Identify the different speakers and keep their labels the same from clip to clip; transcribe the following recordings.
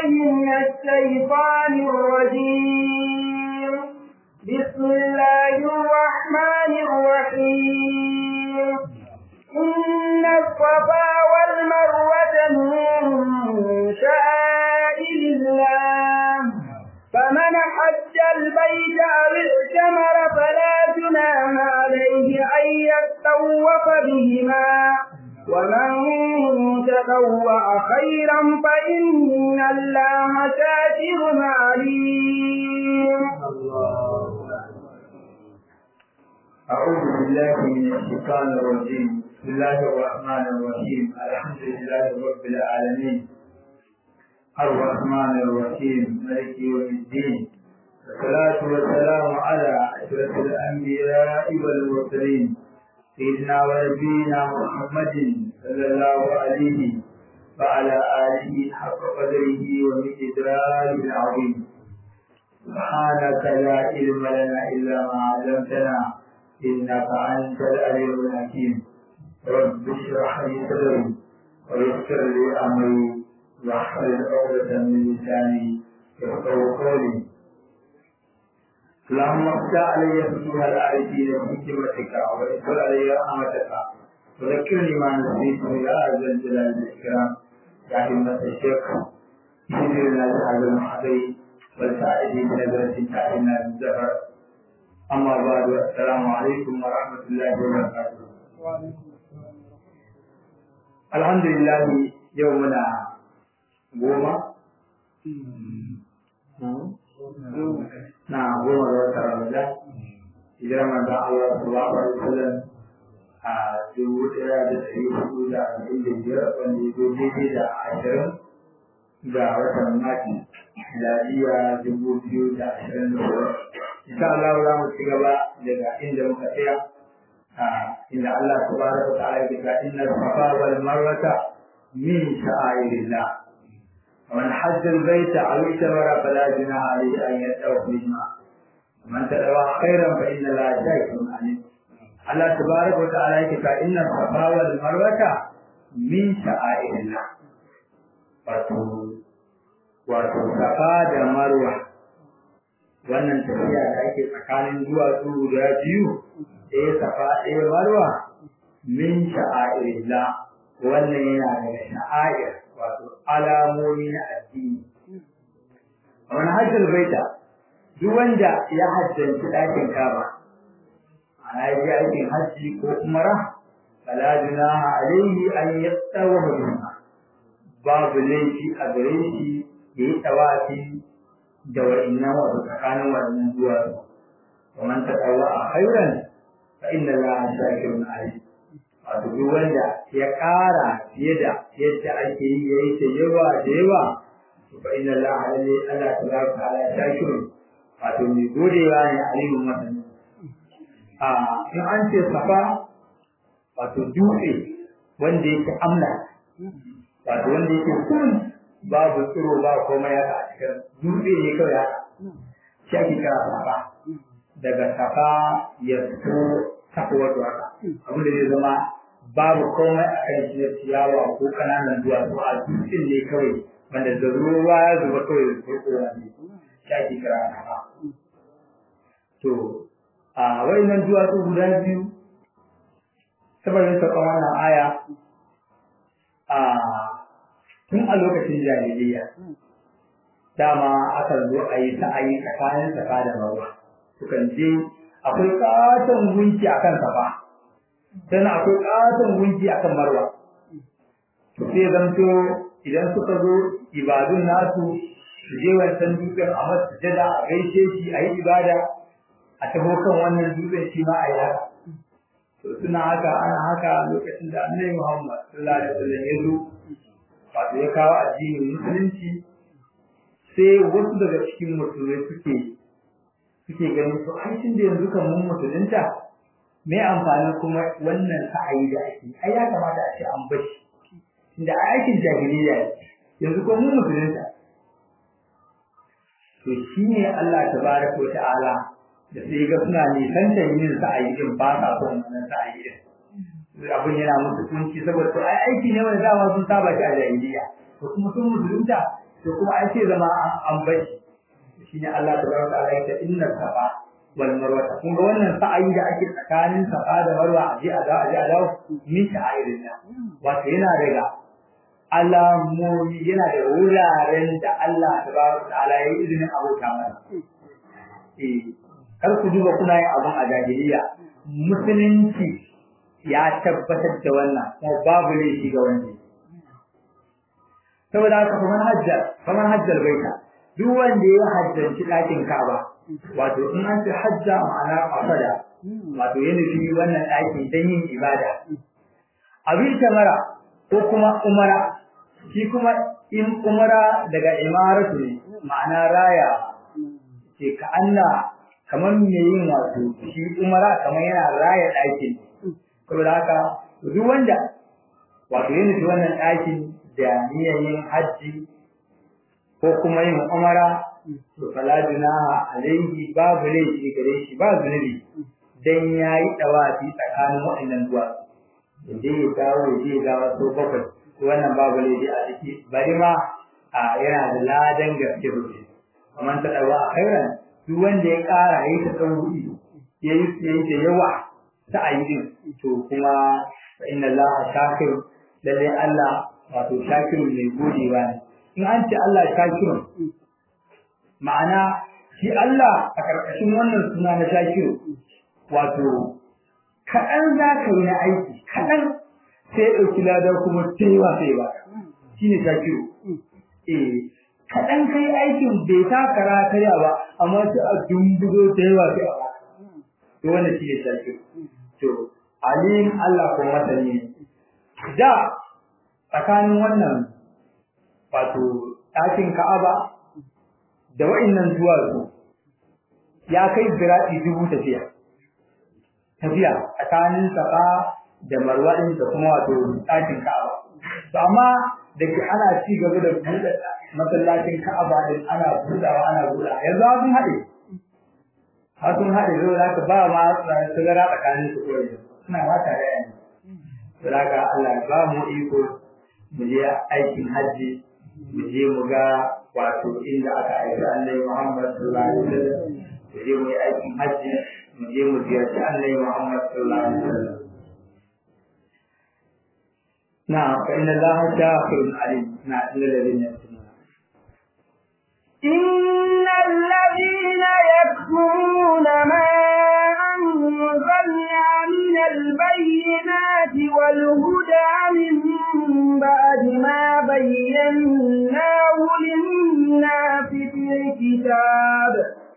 Speaker 1: بالله من الشيطان الرجيم بسم الله الرحمن الرحيم إن الصفا والمروة من شعائر الله فمن حج البيت أو اعتمر فلا جناح عليه أن يتطوف بهما ومن تطوع خيرا فإن الله شاكر عليم
Speaker 2: أعوذ بالله من الشيطان الرجيم بسم الله الرحمن الرحيم الحمد لله رب العالمين الرحمن الرحيم مالك يوم الدين والصلاة والسلام على أشرف الأنبياء والمرسلين سيدنا ونبينا محمد صلى الله عليه وعلى آله حق قدره ومقداره العظيم سبحانك لا علم لنا إلا ما علمتنا إنك أنت العليم الحكيم رب اشرح لي صدري ويسر لي أمري واحلل عقدة من لساني يفقهوا قولي اللهم افتح علي فتوح العارفين بحكمتك ويسر علي رحمتك وذكرني ما نسيت يا ذا الجلال والاكرام يا همة الشيخ اهدنا لهذا المحضر والسائدين بنظرة تعلمنا بالزهر أما بعد السلام عليكم ورحمة الله وبركاته الحمد لله يومنا goma na goma da wata ramadan idan manzon Allah sallallahu alaihi wasallam a dubu ɗaya da ɗari hudu da arba'in da biyar wanda ya zo daidai da ashirin ga watan mati miladiya dubu biyu da ashirin da hudu insha Allah za mu ci gaba daga inda muka tsaya inda Allah subhanahu wa ta'ala ya ce inna safa wal marwata min sha'airillah ومن حج البيت أو اعتمر فلا جناح عليه أن يدعو بهما ومن تدعى خيرا فإن الله شاكر عليم الله تبارك وتعالى يقول إن الصفا والمروة من شعائر الله wato safa da marwa wannan tafiya da ake tsakanin duwatsu guda biyu ɗaya safa ɗaya marwa min sha'airillah wannan yana daga sha'air wato alamomi na addini a wani hajjar baita duk wanda ya hajjanci ɗakin kaba ana yi aikin hajji ko umara fala junaha alaihi an yattawa bihima babu laifi a gare shi ya yi tawafi da wa'innan wasu tsakanin wannan zuwa wa man taqawwa a khairan fa inna allaha shakirun alim wato duk wanda ya ƙara fiye da yadda ake yi ya yi ta yawa da yawa to fa inna Allah alalle Allah tabaraka ta'ala shakirun wato mai godewa ne alimin masani a in an ce safa wato dutse wanda yake amla wato wanda yake kun babu tsiro ba komai haka a cikin dutse ne kawai haka shi ake kira safa daga safa ya fito saka wato haka abin da zai zama babu komai a kan shi na ciyawa ko kananan duwatsu a dutsen ne kawai wanda da ruwa ya zuba kawai da kurkura ne shi ake kira haka to a wayannan duwatsu guda biyu saboda sauƙan wannan aya a tun a lokacin jahiliya dama aka zo a yi sa'ayi tsakanin safa da marwa sukan je akwai katon gunki akan safa sannan akwai katon gunki akan marwa to sai zanto idan suka zo ibadun nasu su je wancan dutsen a masjida a gaishe shi a yi ibada a taho kan wannan dutsen shi ma a yi haka to suna haka ana haka lokacin da annabi Muhammad sallallahu alaihi wasallam ya zo wato ya kawo addinin musulunci sai wasu daga cikin musulmai suke suke ganin to ai tun da yanzu kan mun musulunta me amfanin kuma wannan sa'ayi da ake ai ya kamata a ce an bashi inda aikin jahiliya ne yanzu ko mun musulunta to shine Allah tabaraka wa ta'ala da sai ga suna nisantar yin sa'ayi din ba sa son wannan sa'ayi din abin yana musu kunci saboda to ai aiki ne wanda dama sun saba shi a jahiliya to kuma sun musulunta to kuma an ce zama an bashi shine Allah tabaraka ta'ala ya ce inna safa wal marwa kun ga wannan sa'ayi da ake tsakanin safa da marwa aje a da aje a dawo min sha'irillah wato yana daga alamomi yana da wuraren da Allah tabaraka ta'ala ya yi izinin abota mana eh kar ku duba kuna yin abun a jahiliya musulunci ya tabbatar da wannan kuma babu laifi ga wanda saboda haka kamar hajjar kamar hajjar baita duk wanda ya hajjanci ɗakin Ka'aba wato in an ce hajja ma'ana qasada wato ya nufi wannan ɗakin don yin ibada abin tamara ko kuma umara shi kuma in umara daga imaratu ne ma'ana raya ce ka Allah kamar me yin wato shi umara kamar yana raya ɗakin saboda haka duk wanda wato ya nufi wannan ɗakin da niyyar yin hajji ko kuma yin umara to fala junaha alaihi babu laifi gare shi ba zunubi dan yayi dawafi tsakanin waɗannan duwa da je ya dawo ya je ya dawo so bakwai to wannan babu laifi a ciki bari ma a yana da ladan gaske sosai kamar ta dawa a khairan duk wanda ya ƙara yayi ta tsawuri yayi yayi da yawa ta ayyukin to kuma fa inna allaha shakir lalle Allah wato shakirun mai godewa ne in an ce Allah shakirun ma'ana shi Allah a ƙarƙashin wannan suna na shakiru wato kaɗan za ka yi na aiki kaɗan sai ya ɗauki ladar kuma taiwa sai ba shi ne shakiru eh kaɗan kai aikin bai ta kara karya ba amma sai a dumbuzo taiwa sai a ba to wannan shi ne shakiru to alim Allah kuma masani ne da tsakanin wannan wato ɗakin Ka'aba da wa'innan duwatsu ya kai zira'i dubu tafiya tafiya tsakanin Safa da Marwa din da kuma wato ɗakin Ka'aba to amma da ke ana ci gaba da buɗe masallacin Ka'aba din ana buɗawa ana buɗa yanzu sun haɗe har sun haɗe zai za ka ba ma sigara tsakanin su kawai suna ma tare yanzu. Saboda Allah ba mu iko mu je aikin hajji mu je mu ga wato inda aka aiki annabi Muhammad sallallahu alaihi wasallam mu je mu yi aikin hajji mu je mu ziyarci annabi Muhammad sallallahu alaihi wasallam na fa inna Allah shakirun alim na inna ladina
Speaker 1: إن الذين يكتمون ما أنزلنا من البينات والهدى من بعد ما بيناه للناس في الكتاب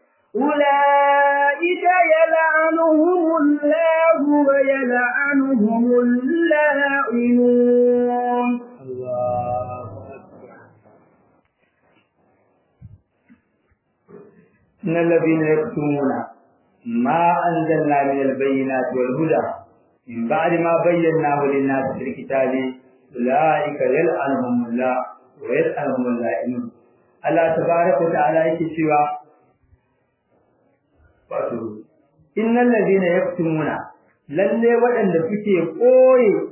Speaker 1: أولئك يلعنهم الله ويلعنهم اللاعنون
Speaker 2: الله إن الذين يكتمون ما أنزلنا من البينات والهدى من بعد ما بيناه للناس في الكتاب أولئك يلعنهم الله ويلعنهم اللائمون Allah tabaraka wa ta'ala yake cewa wato innal ladina yaktumuna lalle waɗanda suke koye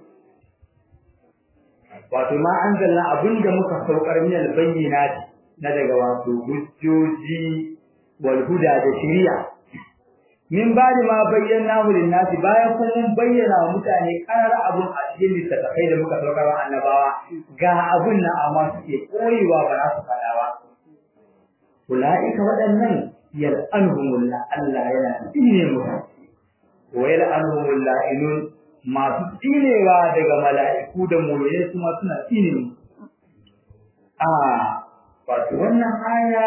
Speaker 2: wato ma anzalna abinda muka saukar min albayyinati na daga wato hujjoji wal huda da shari'a min ba'di ma bayyana lin nasi bayan kun mun bayyana wa mutane karar abun a cikin littattafai da muka saukar wa annabawa ga abun nan amma suke koyewa ba za su faɗa ba ulaika waɗannan yal'anuhumullah Allah yana tsine musu wa yal'anuhumullah inun masu tsinewa daga mala'iku da mu'mini kuma suna tsine musu a wato wannan aya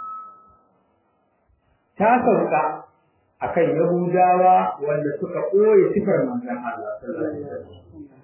Speaker 2: ta sauka akan Yahudawa wanda suka ɓoye sifar manzon Allah sallallahu alaihi wasallam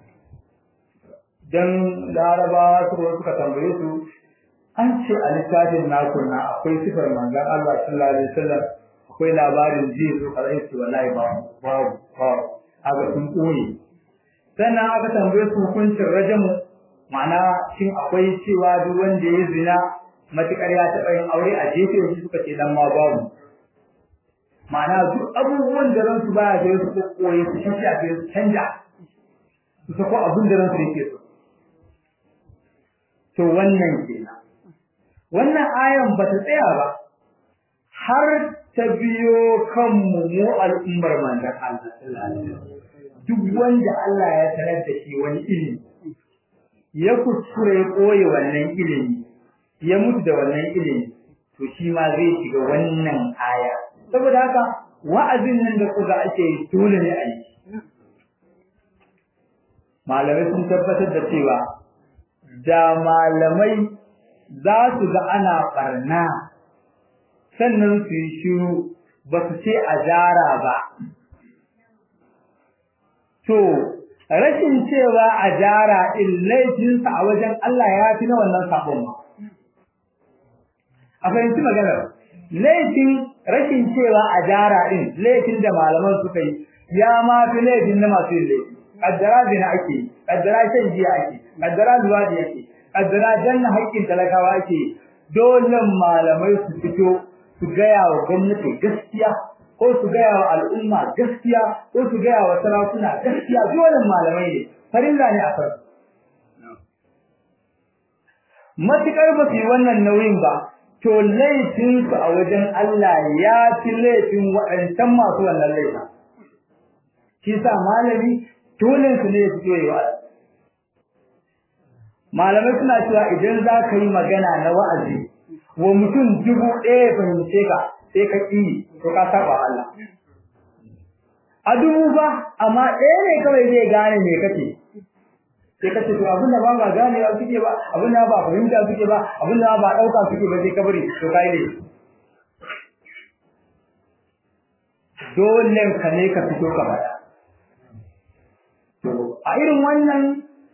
Speaker 2: dan Larabawa suka suka tambaye su an ce a littafin naku na akwai sifar manzon Allah sallallahu alaihi wasallam akwai labarin ji su kalai su wallahi ba ba ba aka sun ɓoye sannan aka tambaye su hukuncin rajamu ma'ana shin akwai cewa duk wanda ya zina matukar ya taɓa yin aure a jefe shi suka ce dan ma babu ma'ana duk abubuwan da ransu baya da su koyi su shi a su canja su sako abin da ransu yake so to wannan kenan wannan ayan ba ta tsaya ba har ta biyo kanmu mu al'ummar manzon Allah duk wanda Allah ya sanar da shi wani ilimi ya kuskure ya koyi wannan ilimi ya mutu da wannan ilimi to shi ma zai shiga wannan aya saboda haka wa'azin nan da kuka ake dole ne a yi malamai sun tabbatar da cewa da malamai za su ga ana barna sannan su yi shiru ba su ce a jara ba to rashin cewa a jara in laifinsa a wajen Allah ya fi na wannan sabon ma a fahimci maganar laifin rashin cewa a jara din laifin da malaman suka yi ya ma fi laifin na masu yin laifi kaddara zina ake kaddara shan giya ake kaddara luwadi ake kaddara janna haƙƙin talakawa ake dole malamai su fito su gaya wa gwamnati gaskiya ko su gaya wa al'umma gaskiya ko su gaya wa sarakuna gaskiya dole malamai ne farilla ne a kan matukar ba su yi wannan nauyin ba to laifin su a wajen Allah ya fi laifin waɗancan masu wannan laifin shi sa malami dole su ne ya fito yi wa'azi malamai suna cewa idan za ka yi magana na wa'azi wa mutum dubu ɗaya fahimce ka sai ka ƙi to ka saba Allah a dubu ba amma ɗaya ne kawai zai gane me kake sai ka ce to abin da ba ba ganewa suke ba abin da ba fahimta suke ba abin da ba ɗauka suke ba sai ka bari to kai ne dole ka ne ka fito ka faɗa a irin wannan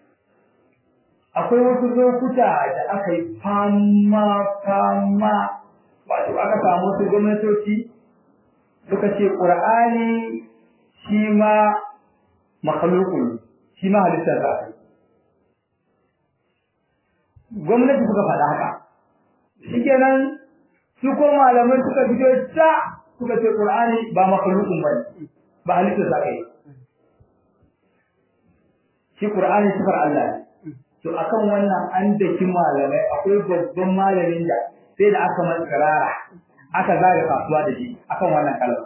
Speaker 2: akwai wasu lokuta da aka yi fama fama wato aka samu wasu gwamnatoci suka ce ƙur'ani shi ma makhalukun shi ma halittar da gwamnati suka faɗa haka shikenan su ko malamai suka fito ta suka ce ƙur'ani ba makhalukun ba ba halittar da kai shi ƙur'ani sifar Allah ne to akan wannan an daki malamai akwai babban malamin da sai da aka masa karara aka zaga kasuwa da shi akan wannan kalma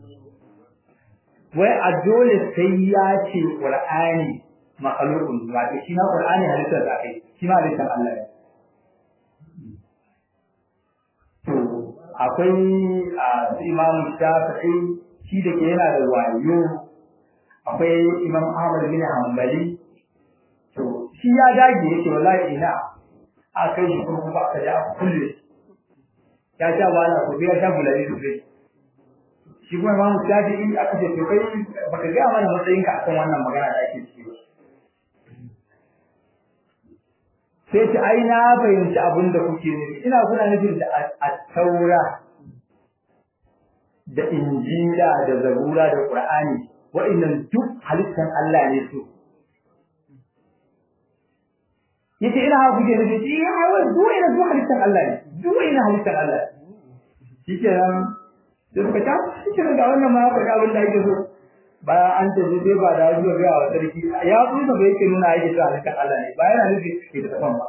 Speaker 2: wai a dole sai ya ce qur'ani makhluqun wato shi ma qur'ani halittar da kai shi ma halittar Allah ne to akwai a imam shafi'i shi da ke yana da wayo akwai imam ahmad bin hanbali to shi ya dage yake wallahi ina a kai shi kuma ba ka ja kulle ya sha wala ko ya sha bulari sosai shi kuma imamu shafi'i aka ce to kai baka ga mana matsayin ka akan wannan magana da ake ciki sai ce ai na fahimci abin da kuke nufi ina kuna nufin da at-taura da injila da zabura da qur'ani wa'annan duk halittan Allah ne su yace ina ha kuke nufi shi ya wai duk ina duk halittan Allah ne duk ina halittan Allah shike nan sai suka ta shike da wannan ma faɗa abin da yake so bayan an ta sai ba da zuwa ga wa sarki ya tsufa da yake nuna yake cewa halittan Allah ne bayan yana nufi ke da tafan ba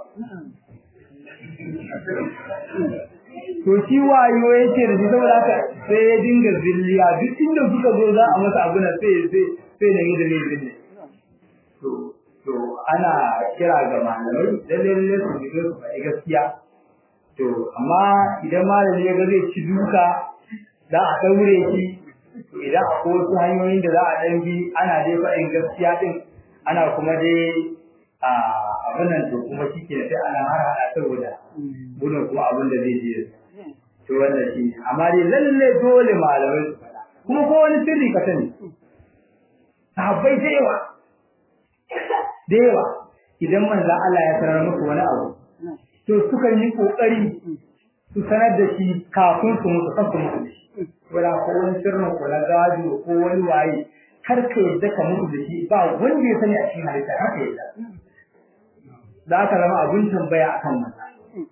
Speaker 2: to shi wayo yake da shi saboda haka sai ya dinga zilliya duk inda suka zo za a masa abu na sai sai sai da yadda ne zille to to ana kira ga malamai lalle lalle su fito su faɗi gaskiya to amma idan malami ya ga zai ci duka za a daure shi to idan akwai wasu hanyoyin da za a dan bi ana dai faɗin gaskiya din ana kuma dai a abin nan to kuma shi ke sai ana har hada saboda gudun kuma abin da zai je to wannan shi amma dai lalle dole malamai su faɗa kuma ko wani sirri ka sani sahabbai da yawa da yawa idan manzo Allah ya sanar musu wani abu to sukan yi kokari su sanar da shi kafin su mutu kan su mutu wala ko wani sirrin ko na gado ko wani waye kar ka yadda ka mutu da shi ba wanda ya sani a cikin halitta haka yadda da aka zama abin tambaya akan wannan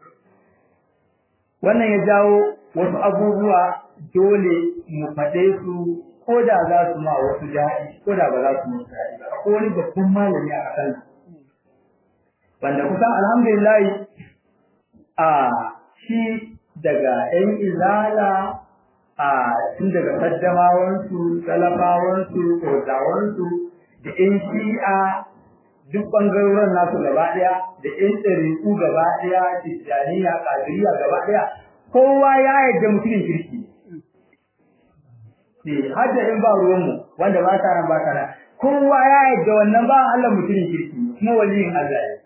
Speaker 2: wannan ya jawo wasu abubuwa dole mu faɗe su ko da za su ma wasu daɗi ko da ba za su musu daɗi ba ko wani babban malami a ƙasar wanda kusan alhamdulillah a shi daga ‘yan izala a tun daga kaddamawansu, talafawansu, kozawansu, da ‘yan shi'a duk ɓangarorin nasu gaba ɗaya, da ‘yan ɗariƙu gaba ɗaya, tijjaniya, ƙadiriya gaba ɗaya, kowa ya yarda mutumin kirki. Har da in ba ruwanmu wanda ba ta nan ba ta nan, kowa ya yarda wannan ba Allah mutumin kirki, kuma waliyin Allah ya.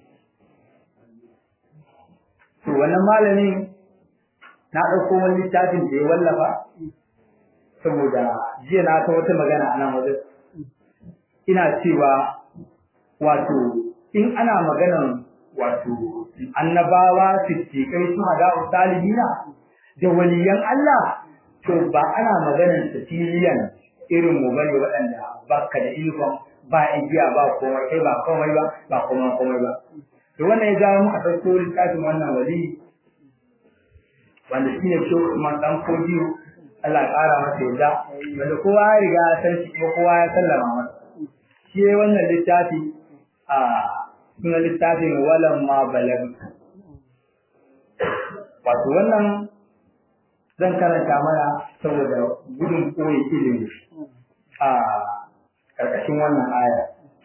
Speaker 2: To wannan malamin na ɗauko wani littafin da ya wallafa saboda jiya na ta wata magana a nan wajen ina cewa wato in ana maganan wato annabawa siddiƙai su hada salihina da waliyan Allah to ba ana maganan tafiliyan irin mu bane waɗanda baka da ilfon ba igiya ba komai kai ba komai ba ba komai komai ba to wannan ya jawo muka ɗauko littafin wannan wali wanda shi ne shi Usman dan Kodiyo Allah ƙara masa yadda wanda kowa ya riga ya san shi kuma kowa ya sallama masa shi ne wannan littafi a suna littafin walan ma balag wato wannan zan karanta mana saboda gudun koyi ilimi a ƙarƙashin wannan aya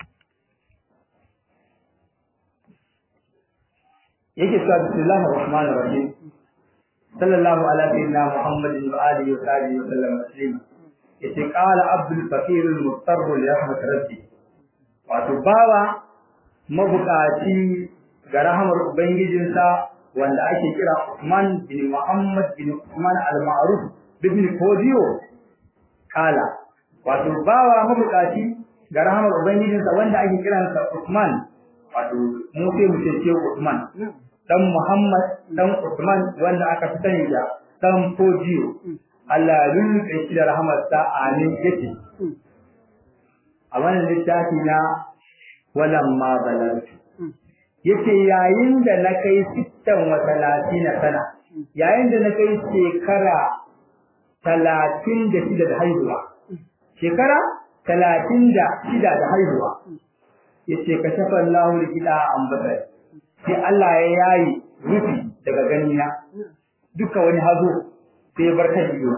Speaker 2: yake cewa bismillahir rahmanir rahim sallallahu ala sayyidina muhammadin wa alihi wa sahbihi wa sallam taslima yace qala abdul fakir al mustar li rahmat rabbi wato bawa mabukaci ga rahamar ubangijinsa wanda ake kira Usman bin Muhammad bin Usman al-Ma'ruf bin Kodiyo kala wato bawa mabukaci ga rahamar ubangijinsa wanda ake kiransa Usman wato mu sai mu ce Usman dan Muhammad dan Usman wanda aka fi sani da dan Kodiyo Allah lulluɓe shi da rahamarsa amin yake a wannan littafi na walan ma balagtu yace yayin da na kai sittan wa talatina sana yayin da na kai shekara talatin da shida da haihuwa shekara talatin da shida da haihuwa yace ka shafa Allahu likida ambata sai Allah ya yayi rufi daga ganina duka wani hazo sai barka ido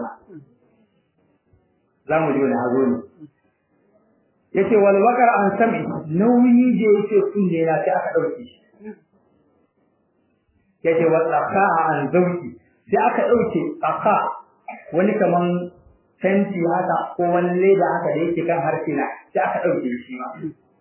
Speaker 2: za mu ji wani hazo ne yace wal waqar an sami nauyi da yake kunne na sai aka dauke shi yace wal aqa an zauki sai aka dauke aqa wani kaman tanti haka ko wani leda haka da yake kan harshe na sai aka dauke shi ma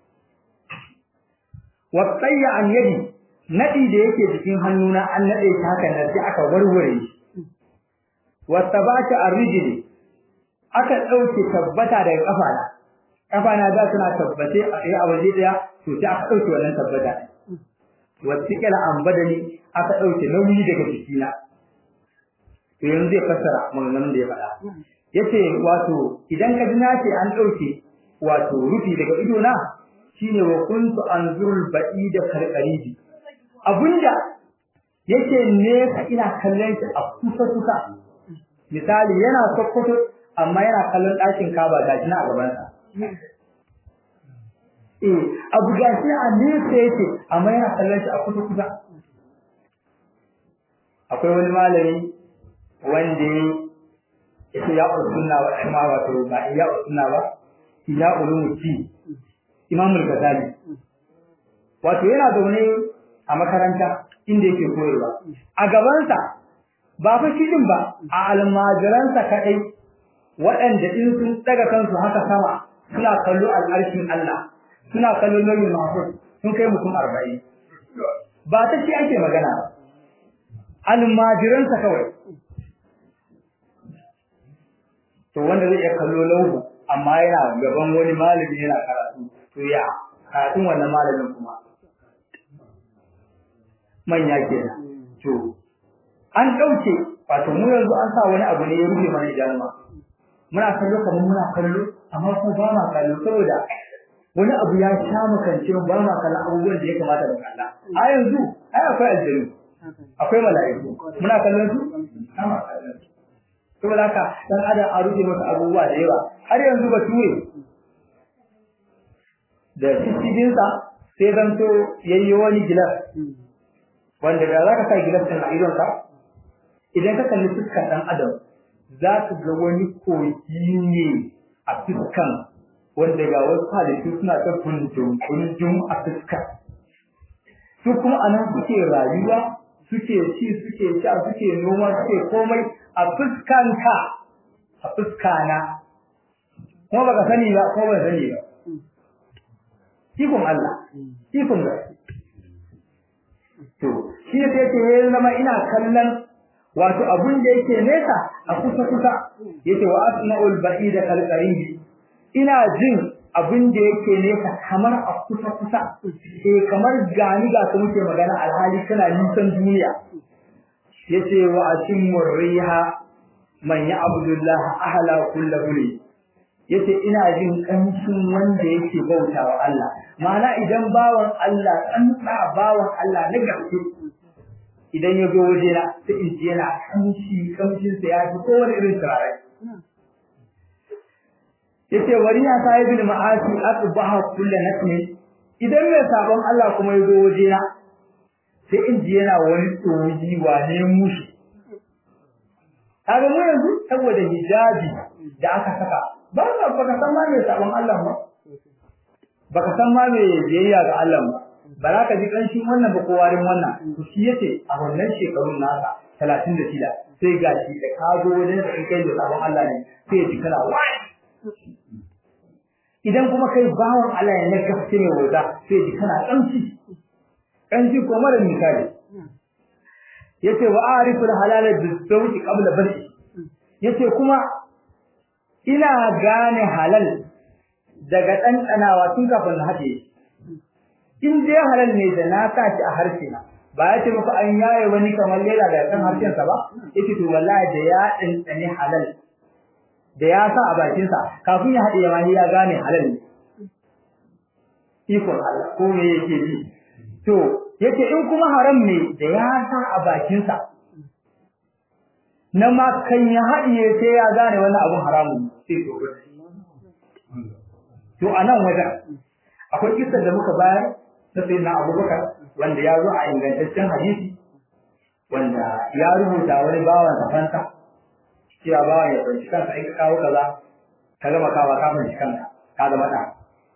Speaker 2: wa tayya an yadi nadi da yake jikin hannuna an nade shi haka nan sai aka warware shi wa tabata arrijli aka dauke tabbata daga kafana kafa na da suna tabbace a tsaye a waje daya to sai aka dauke wannan tabbata wasiƙala ambadani aka dauke nauyi daga jikina to yanzu zai fassara maganganun da ya faɗa yace wato idan ka ji na ce an dauke wato rufi daga ido na shine wa kuntu anzurul ba'ida karqaribi abunda yake nesa ina kallon shi a kusa kusa misali yana sokoto amma yana kallon ɗakin kaba gashi na a gabansa Eh, abu gashi a nesa yake amma yana kallon shi a kusa kusa. Akwai wani malami wanda ya ce ya usunna wa kuma wato ba ya usunna ba, ya ulumuci Imam al-Ghazali. Wato yana zaune a makaranta inda yake koyarwa. A gabansa ba fa shi din ba, a almajiransa kaɗai waɗanda in sun daga kansu haka sama suna kallo al'arshin Allah suna kallo nauyin mahfuz sun kai mutum arba'in ba ta shi ake magana ba almajiransa kawai to wanda zai iya kallo lauhu amma yana gaban wani malami yana karatu to ya karatun wannan malamin kuma manya kenan to an ɗauke wato mu yanzu an sa wani abu ne ya rufe mana idanuwa muna kallo kamar muna kallo amma ko ba ma kallo saboda wani abu ya sha makance ba ma kallon abubuwan da ya kamata mu kalla a yanzu ai akwai aljanu akwai mala'iku muna kallon su kama kallon su saboda haka dan adam a rufe masa abubuwa da yawa har yanzu ba ture da cikin sa sai zanto yayi wani gilas wanda da za ka sa gilasin a idonka idan ka kalli fuskar ɗan adam za ka ga wani kogi ne a fuskan wanda ga wasu halittu suna ta kunjum a fuskar su kuma a nan suke rayuwa suke ci suke sha suke noma suke komai a fuskanka a fuskana kuma baka sani ba ko ban sani ba ikon Allah ikon gaske to shi ne sai ce ya zama ina kallon wato abun da yake nesa a kusa kusa yace wa asma'ul ba'ida kal qaribi ina jin abin da yake nesa kamar a kusa kusa eh kamar gani ga ka muke magana alhali kana nisan duniya yace wa atimur riha man ya abdullah ahla kullu li yace ina jin kanshin wanda yake bautawa Allah ma'ana idan bawan Allah tsantsa bawan Allah na gaske idan ya zo waje na sai in ji yana kamshi kamshin sa ya fi kowane irin turare yace wani ya sai bil ma'asi asbaha kullu nasmi idan mai sabon Allah kuma ya zo waje na sai in ji yana wani tsoji wane mushi kaga mu yanzu saboda hijabi da aka saka ba ka baka san ma mai sabon Allah ba baka san ma mai biyayya ga Allah ba ba za ka ji ƙanshin wannan ba ko warin wannan to shi yace a wannan shekarun nasa talatin da shida sai ga shi da ka zo wajen da kai da sabon Allah ne sai ya ji kana wai idan kuma kai bawan Allah ne na gaske mai wauta sai ya ji kana ƙamshi ƙamshi ko mara misali yace wa arifu al-halal bi-zawji qabla bari yace kuma ina gane halal daga ɗanɗanawa tun kafin na haɗe in dai halal ne da na sa shi a harshe na ba ya ce muku an yaye wani kamar lela da kan harshen sa ba yake to wallahi da ya ɗanɗane halal da ya sa a bakin sa kafin ya haɗe ma ya gane halal ne ikon Allah ko me yake ji to yace in kuma haram ne da ya sa a bakin sa na ma kan ya haɗiye sai ya gane wannan abun haramun sai to to a nan wajen akwai kisar da muka bayar ta sai na abubakar wanda ya zo a ingantaccen hadisi wanda ya rubuta wani bawan safanta cewa bawan ya fahimci kansa in ka kawo kaza ka gama kawa ka fahimci kanka ka zama ɗa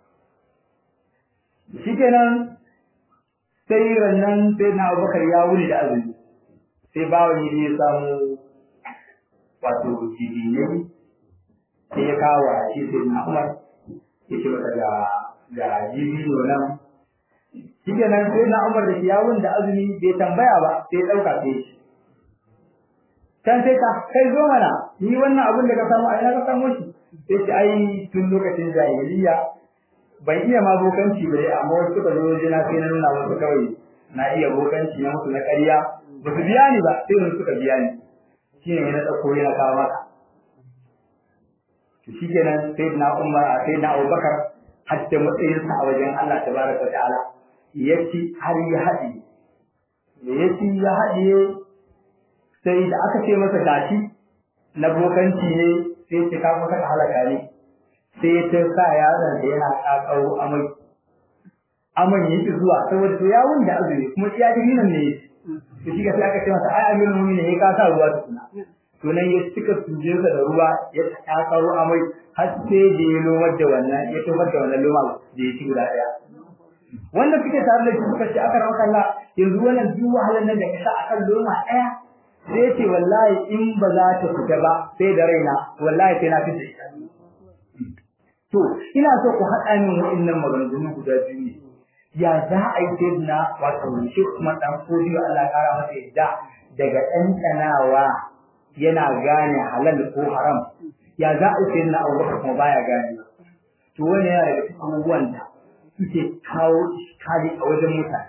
Speaker 2: shikenan sai rannan sai na abubakar ya wuni da azumi sai bawan ya je samu wato jibinai sai ya kawo a shi sai na umar ya ce masa ga ga jibino nan shike nan sai na umar da yawun da azumi bai tambaya ba sai ya dauka sai shi can sai ka kai zo mana ni wannan abin da ka samu a ina ka samu shi sai ce ai tun lokacin jahiliya ban iya ma bokanci ba dai amma wasu suka zo wajena sai na nuna wasu kawai na iya bokanci na musu na ƙarya ba su biya ni ba sai wani suka biya ni shine na ɗauko yana kawo maka to shikenan sai na umar sai na abubakar hatta matsayinsa a wajen Allah tabaraka ta'ala yaci har ya haɗe da yaci ya haɗe sai da aka ce masa gashi na bokanci ne sai ce ka kusa ka halaka ne sai ta sa yaron da yana kakaro amai aman yake zuwa saboda to yawun da azumi kuma iya dinin ne to shi sai aka ce masa ai amirul mu'minin ne ka sa ruwa tukuna to nan ya cika tujinsa da ruwa ya kakaro amai har sai da ya lomar da wannan ya tofar da wannan loma da ya ci guda ɗaya wanda suke tare da shi suka ce aka rawa kalla yanzu wannan duk wahalar nan da ka sa akan loma ɗaya sai ce wallahi in ba za ta fita ba sai da raina wallahi sai na fita ita to ina so ku haɗa min wa'annan maganganu guda biyu ne ya za a yi sai na wato shi kuma ɗan kodiyo Allah ƙara masa yadda daga ɗanɗanawa yana gane halal ko haram ya za a yi sai na abubakar kuma baya gane to wani yana daga cikin abubuwan da suke kawo iskali a wajen mutane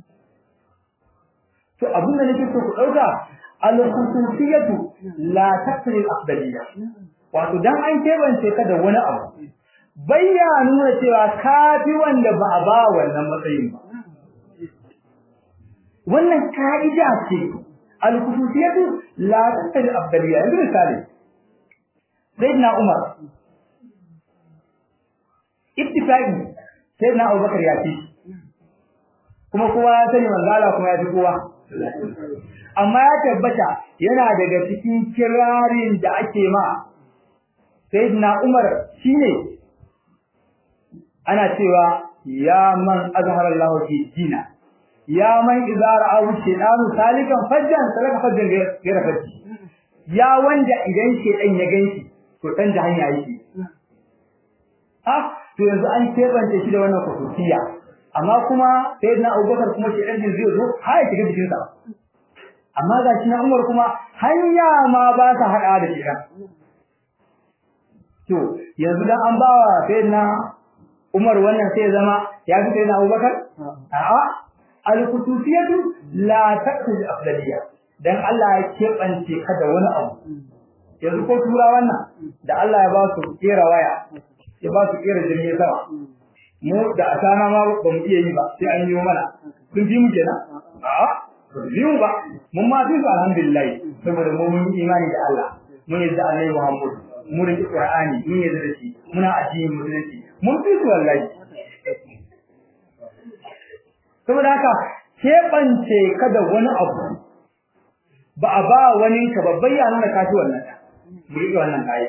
Speaker 2: to abin da nake so ku ɗauka al-khususiyatu la taqri al-afdaliyya wato dan an kebance ka da wani abu bayya nuna cewa ka fi wanda ba a ba wannan matsayin ba wannan ka'ida ce al-khususiyatu la taqri al-afdaliyya yanzu misali sayyidina Umar ittifaqi sayyidina Abubakar ya fi kuma kowa ya sani manzala kuma ya fi kowa amma ya tabbata yana daga cikin kirarin da ake ma sayyidina Umar shine ana cewa ya man azhara Allah fi dina ya man idza ra'ahu shaytanu salikan fajjan salaka fajjan gaira fajji ya wanda idan shaytan ya ganshi to dan da hanya yake ha to yanzu an kebance shi da wannan kusuciya amma kuma sayyidina Abubakar kuma shaytan din zai zo har ya shiga jikin sa amma ga shi na Umar kuma hanya ma ba ta hada da shaytan to yanzu dan an bawa sayyidina Umar wannan sai zama ya fi sayyidina Abubakar a'a al-khususiyatu la taqtadi afdaliyya dan Allah ya kebance ka da wani abu yanzu ko tura wannan da Allah ya ba su kera waya ya ba su kera jirgin sama mu da asana ma ba mu iya yi ba sai an yi mana kun ji mu kenan a'a ba ji mu ba mun ma fi su alhamdulillah saboda mu mun imani da Allah mun yi da Annabi Muhammad mun yi Qur'ani mun yi da shi muna addini musulunci mun fi su wallahi saboda haka keɓance ka da wani abu ba a ba wani ka babban ya nuna kashi wannan mu riƙe wannan kayi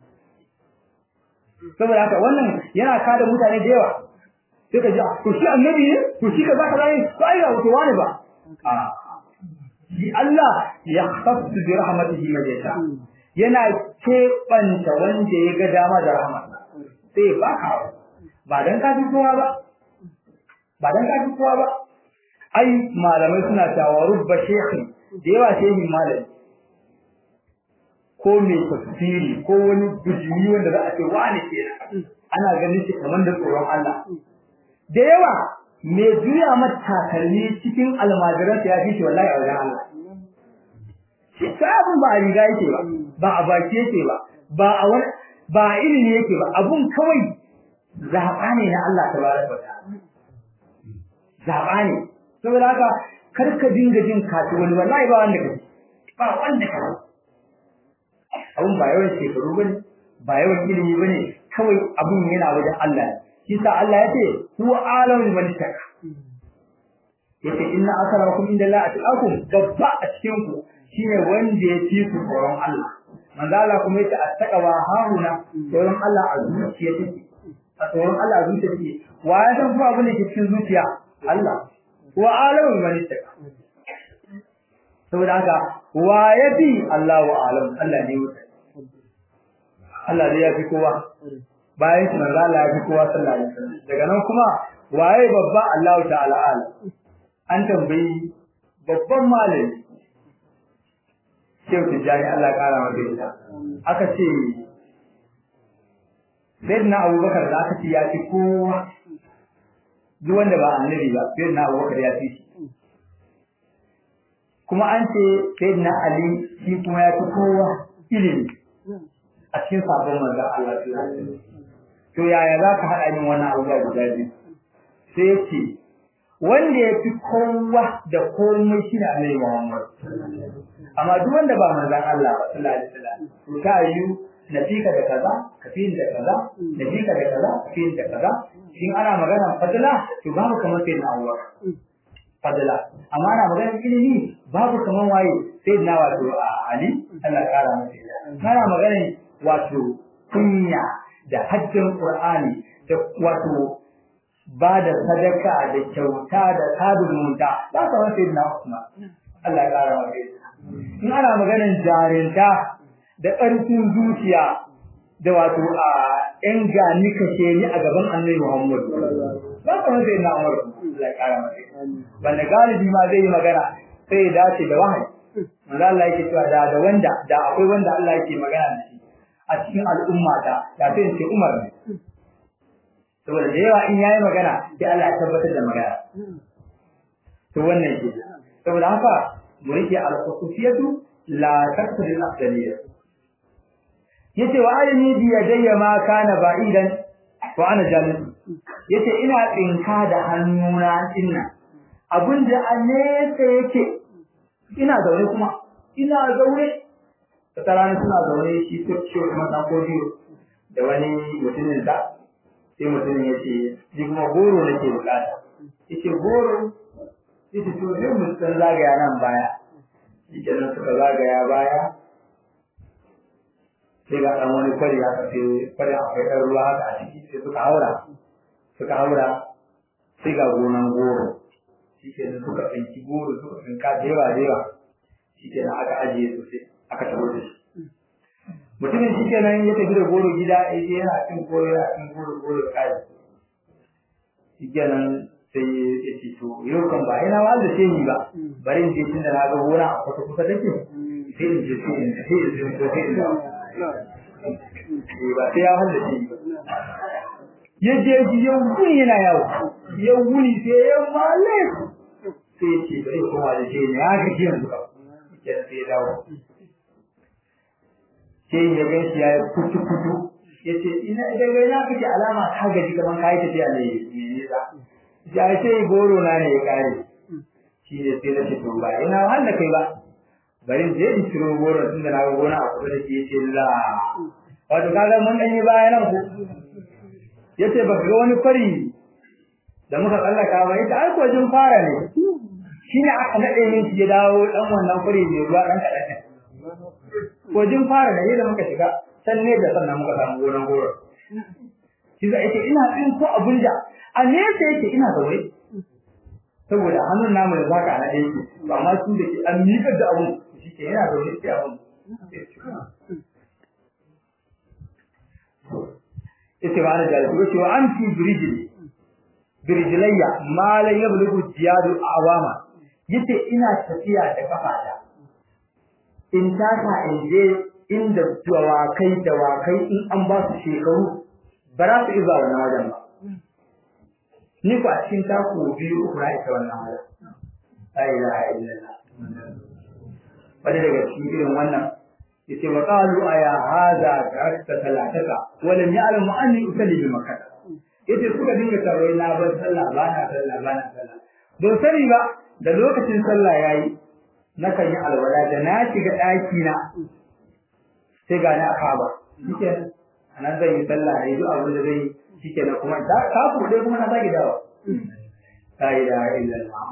Speaker 2: saboda haka wannan yana kada mutane da yawa sai ka ji to shi annabi ne to shi ka zaka zai to ai wato wani ba a shi Allah ya khassu bi rahmatihi man yasha yana keɓanta wanda ya ga dama da rahmatsa sai ba ka ba dan ka fi kowa ba ba dan ka fi kowa ba ai malamai suna cewa rubba shekhi da yawa shehin malami ko mai tafsiri ko wani bijimi wanda za a ce wani kenan ana ganin shi kamar da tsoron Allah da yawa mai juya mata takalmi cikin almajiransa ya fi shi wallahi a wajen Allah shi sabon ba a riga yake ba ba a baki yake ba ba a wani ba a ilimi yake ba abun kawai zaɓa ne na Allah tabaraka wa ta'ala zaɓa ne saboda haka kar ka dinga jin kaci wani wallahi ba wanda kai ba wanda kai abun ba yawan shekaru bane ba yawan ilimi bane kawai abun yana wajen Allah shi sa Allah ya ce huwa alamul malik yace inna akramakum indallahi atqakum babba a cikin ku shine wanda ya fi ku tsoron Allah manzo Allah kuma yace attaqwa hauna tsoron Allah a zuciya take a tsoron Allah a zuciya take wa ya san kuma abin da ke cikin zuciya Allah wa alamul malik saboda haka wa ya fi Allah wa alam Allah ne wuta Allah ne ya fi kowa bayan shi manzo Allah ya fi kowa sallallahu alaihi wasallam daga nan kuma waye babba Allah ta'ala alam an tambayi babban malami Shehu Tijjani Allah kara masa ita aka ce Sayyidina Abubakar da aka ce ya fi kowa duk wanda ba annabi ba Sayyidina Abubakar ya fi shi kuma an ce Sayyidina Ali shi kuma ya fi kowa ilimi a cikin sabon manzon Allah to yaya za ka haɗa min wannan abubuwa guda biyu sai ya ce wanda ya fi kowa da komai shi ne Annabi Muhammad amma duk wanda ba manzon Allah ba sallallahu alaihi wasallam to ta yi nafika da kaza kafin da kaza nafika da kaza kafin da kaza shin ana magana fadila to babu kamar sai na Allah fadila amma ana magana ilimi babu kamar waye sai na wato Ali Allah kara masa ana magana wato kunya da hajjin Qur'ani da wato ba da sadaka da kyauta da sabon munta ba ka wani sai na Usman Allah ya kara masa in ana maganar jarinta da ƙarfin zuciya da wato a ƴan gani kashe ni a gaban Annabi Muhammad ba ka wani sai na Umar Allah ya kara masa wanda galibi ma zai yi magana sai ya dace da wahayi manzo Allah yake cewa da da wanda da akwai wanda Allah yake magana da shi a cikin al'umma ta da sai ce Umar ne saboda da yawa in yayi magana sai Allah ya tabbatar da magana to wannan ke saboda haka mu rike al-khususiyatu la taqtadi al-afdaliyya yace wa alimi bi yadayya ma kana ba'idan wa ana jalis yace ina tsinka da hannuna dinnan abinda a nesa yake ina zaune kuma ina zaune wata rana suna zaune shi ko ciwo kuma ɗan kodiyo da wani mutumin da sai mutumin ya ce ni kuma goro nake bukata ya ce goro yace to sai mu san zagaya nan baya shi kenan suka zagaya baya sai ga ɗan wani kwari haka sai kwari akwai ɗan ruwa haka a ciki sai suka haura suka haura sai ga gonan goro shi kenan suka tsinki goro suka tsinka da yawa da yawa shi kenan aka ajiye su sai aka taho da shi mutumin shi kenan ya tafi da goro gida ya je yana cin goro yana cin goro goro kai shi kenan sai ya ce to yau kan ba ina wanda sai ni ba bari in je tunda na ga gona a kusa kusa take sai in je sai in sai in je sai in dawo ba sai ya wanda sai ba ya je ji ya wuni yana yawo ya wuni sai ya male sai ya ce bari koma da shi ne haka ji yanzu ka kenan sai ya dawo sai ya gan shi ya yi kutu kutu ya ce ina daga ina kake alama ka gaji kaman ka yi tafiya ne mai nisa ya ce goro na ne ya kare shi ne sai na ce to ba ina wahala kai ba bari je in ciro goro tunda na ga gona a kusa da shi yace la wato kaga mun dan yi baya nan ko yace ba ga wani fari da muka tsallaka ba yace ai ko jin fara ne shine aka nade min shi ya dawo dan wannan fari ne ruwa dan kadan ko jin fara da yadda muka shiga can ne da sannan muka samu gonan goro shi zai ce ina tsin ko abun da a nesa yake ina zaure saboda hannun namu da zaka na yake ba ma su da ke an miƙa da abun shi ke yana zaure sai abun yace ba na jari ko cewa an fi birjili birjilayya ma la yablugu jiyadu awama yace ina tafiya da kafata in taka in je inda dawakai dawakai in an ba su shekaru ba za su iza wannan wajen ba ni ku a cikin taku biyu uku na isa wannan wajen la ilaha illallah wani daga cikin irin wannan yace wa qalu aya hadha tarakta salataka wa lam ya'lam anni usalli bi makkah yace suka dinga tarwai na bar sallah ba na sallah ba na sallah don sani ba da lokacin sallah yayi nakan yi alwala da na shiga ɗaki na sai ga ni a kaba shikenan anan zan yi sallah ne duk abin da zai yi shikenan kuma ta ka kuɗe kuma na sake dawo la ilaha illallah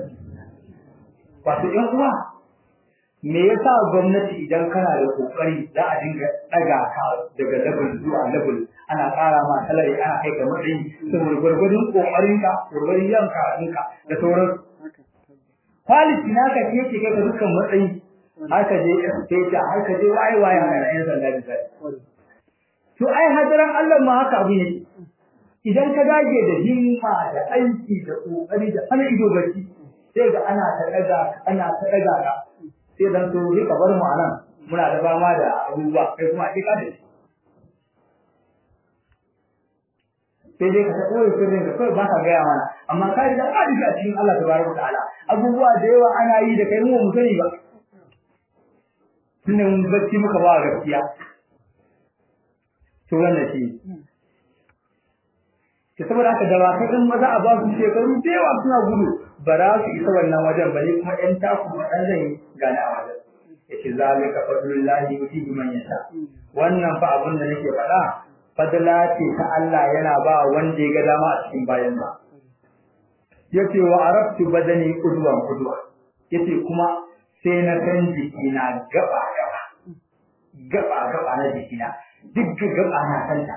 Speaker 2: wato ƴan uwa me yasa gwamnati idan kana da kokari za a dinga daga ka daga level zuwa level ana ƙara ma salari ana kai ka matsayi saboda gwargwadon kokarin ka gwargwadon yanka ɗinka da sauran quality naka ke yake kai ka dukkan matsayi har ka je stage har ka je waye waye a yan sanda misali to ai hadaran Allah ma haka abu ne idan ka dage da himma da aiki da kokari da ana ido bacci sai ga ana ta daga ana ta daga ka sai dan to ni ka bar mu anan muna da fama da abubuwa kai kuma a kika da shi sai dai ka koyi sirrin ka kawai ba ka gaya mana amma ka riga ka riga cikin Allah tabaraka ta'ala abubuwa da yawa ana yi da kai mu mu sani ba tunda mun bacci muka ba gaskiya to wannan shi ke saboda haka da ba kai in maza a ba su shekaru da yawa suna gudu ba za su isa wannan wajen ba ne kuma ɗan taku ba ɗan zai gane a wajen yace zalika fadlullahi yutihi man yasha wannan fa abin da nake faɗa fadla ce ta Allah yana ba wanda ya ga dama a cikin bayan ba yace wa arabtu badani qudwan qudwa yace kuma sai na san jikina gaba gaba gaba gaba na jikina duk gaba na santa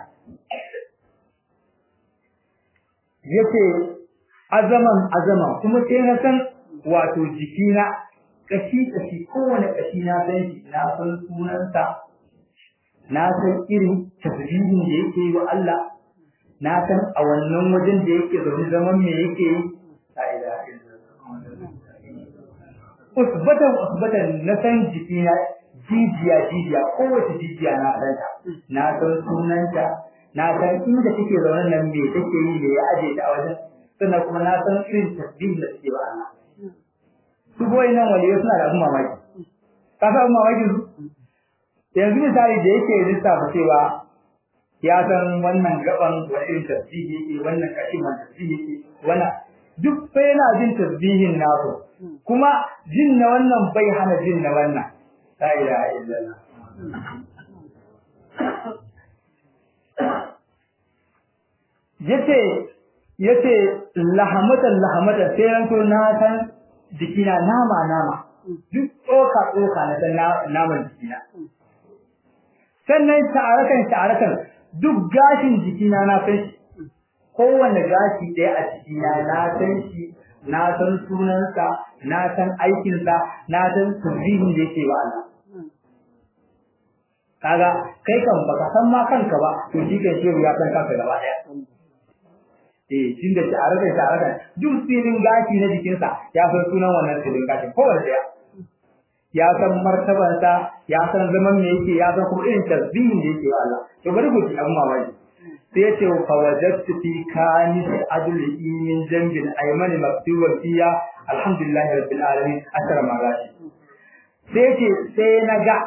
Speaker 2: yace azaman azaman kuma sai na san wato jikina kashi kashi kowane kashi na san shi na san sunansa na san irin tasbihin da yake yi wa Allah na san a wannan wajen da yake zaune zaman me yake yi la ilaha illallah usbatan usbatan na san jikina jijiya jijiya kowace jijiya na san ta na san sunanta na san inda take zaune nan me take yi me ya aje ta a wajen sannan kuma na san irin tasbihin da take wa Allah su boye nan waliyo suna da abin mamaki ka san mamakin su yanzu misali da yake lissafa cewa ya san wannan gaban wani irin tasbihi yake wannan kashin wani tasbihi yake wannan duk fa yana jin tasbihin nasu kuma jin na wannan bai hana jin na wannan la ilaha illallah yace yace lahamatan lahamatan sai ranto na san jikina nama nama duk tsoka tsoka na san naman jikina sannan ta'arakan ta'arakan duk gashin jikina na san shi kowanne gashi ɗaya a jikina na san shi na san sunansa na san aikinsa na san sirrin da yake wa Allah kaga kai kan baka san ma kanka ba to shi kan shehu ya san kanka gaba daya eh tun da tare da tare da duk silin gashi na jikinsa ya san sunan wannan silin gashin kowanne daya ya san martabarsa ya san zaman me yake ya san kuma irin tasbihin da yake wa Allah to bari ku ji abin mamaki sai ya ce fa wajadtu fi kanis adli min jambin ayman maktuban fiya alhamdulillahi rabbil alamin asara magashi sai ce sai na ga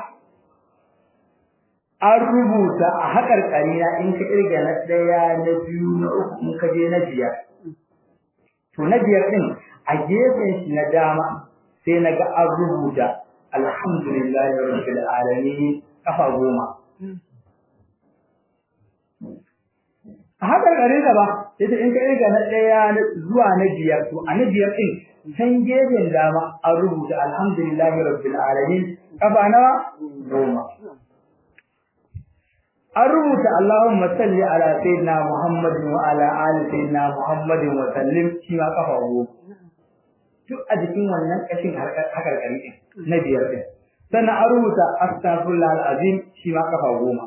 Speaker 2: an rubuta a haƙar ƙarina in ka irga na ɗaya na biyu na uku in ka je na biyar to na biyar ɗin a gefen shi na dama sai na ga an rubuta alhamdulillahi rabbil alamin kafa goma a haƙar ƙarina ba yace in ka irga na ɗaya zuwa na biyar to a na biyar ɗin can gefen dama an rubuta alhamdulillahi rabbil alamin kafa nawa goma an rubuta Allahumma salli ala sayyidina Muhammadin wa ala ali sayyidina Muhammadin wa sallim shi ma kafa goma duk a jikin wannan kashin hakarkari din na biyar din sannan an rubuta astaghfirullah alazim shi ma kafa goma